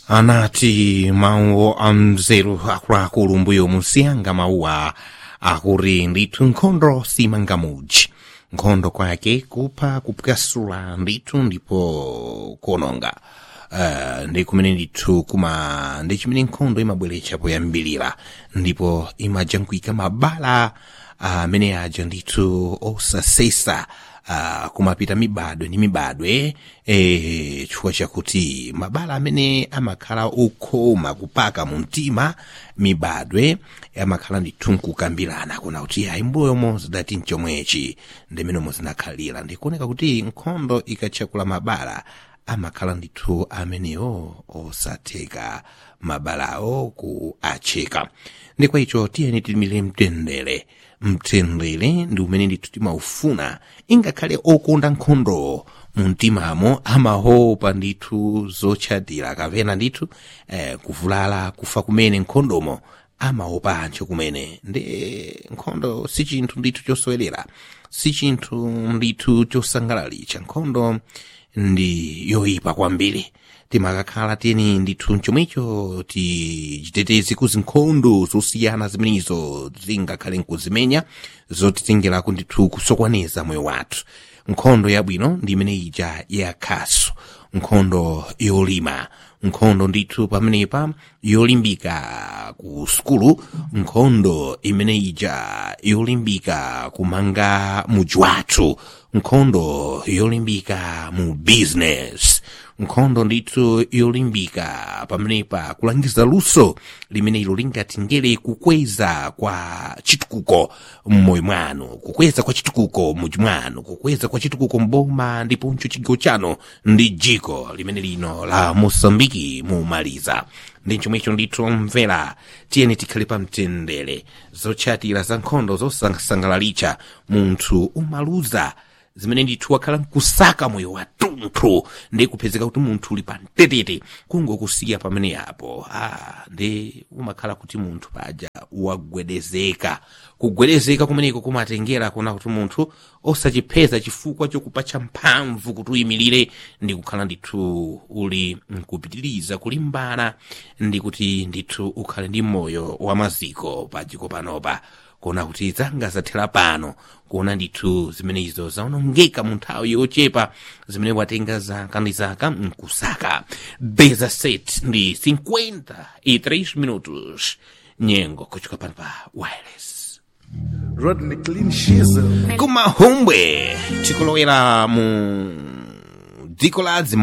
anati mawu amzeru akuluakulu mbuyo musiyanga mawuwa akuti ndithu nkhondo simangamuji nkhondo kwake kupha kupwasula ndithu ndipo kuononga uh, ndi kumene ndithu kuma ndi chimene nkhondo imabweretsa poyambilira ndipo imajankhwika mabala amene uh, aja ndithu osasesa uh, kumapita mibadwe ndi mibadwe eh, chifukwa chakuti mabala amene amakhala okhoma kupaka mu mtima mibadwe amakhala ndithu nkukambirana kuna kuti ayi mbuyomo zidati mchomwechi ndimenemo zinakhalira ndikuoneka kuti nkhondo ikatchakula mabala amakhala ndithu amenewo osatheka mabalawo ku acheka ndi kwa icho tiyeni tilimire mtendere mtendere ndi umene ndithu timaufuna ingakhale okonda nkhondo mumtimamo amahopa ndithu zotchadira kapena ndithu eh, kuvulala kufa kumene nkhondomo amaopa anthu kumene ndi nkhondo si chinthu ndithu chosowelera si chinthu ndithu chosangalalitsa nkhondo ndi yoyipa kwambiri timakakhala tiyeni ndithu chomwecho tichiteteze ku zinkhondo zosiyana zimenezo zingakhale nkuzimenya zotitengerako ndithu kusokoneza moyo wathu nkhondo yabwino ndi imene ija yakhaso nkhondo yolima nkhondo ndithu pamenepa yolimbika ku sukulu nkhondo imene ija yolimbika kumanga muji wathu nkhondo yolimbika mu business nkhondo ndithu yolimbika pamenepa kulangiza luso limene ilo lingatingere kukweza kwa chitukuko mmoyo mwanu kukweza kwa chitukuko muji mwanu kukweza kwa chitukuko mboma ndiponso chigawo chanu ndi jiko limene lino la mosambiki mumaliza ndi chomwecho ndithu mvera tiyeni tikhale pa mtendere zotchatira za nkhondo zosangalalitsa munthu umaluza zimene ndithu wakhala nkusaka moyo watunthu ndi kupezeka kuti munthu uli pa mtetete kungokusiya pamene apo ah, ndi umakhala kuti munthu paja wagwedezeka kugwedezeka kumeneko kumatengera kuna kuti munthu osachipeza chifukwa chokupatsa mphamvu kuti uyimirire ndi kukhala ndithu uli nkupitiriza kulimbana ndi kuti ndithu ukhale ndi moyo wa maziko pajiko panopa kuona kuti zanga zathera pano kuona ndithu zimenezo zaonongeka mu nthawi yochepa zimene watenga zaka ndi zaka mkusaka beza set ndi 53 minutos nyengo kuchoka pano pa wireless Rodney Clean Shizzle. kumahumbwe tikulowera mu dziko la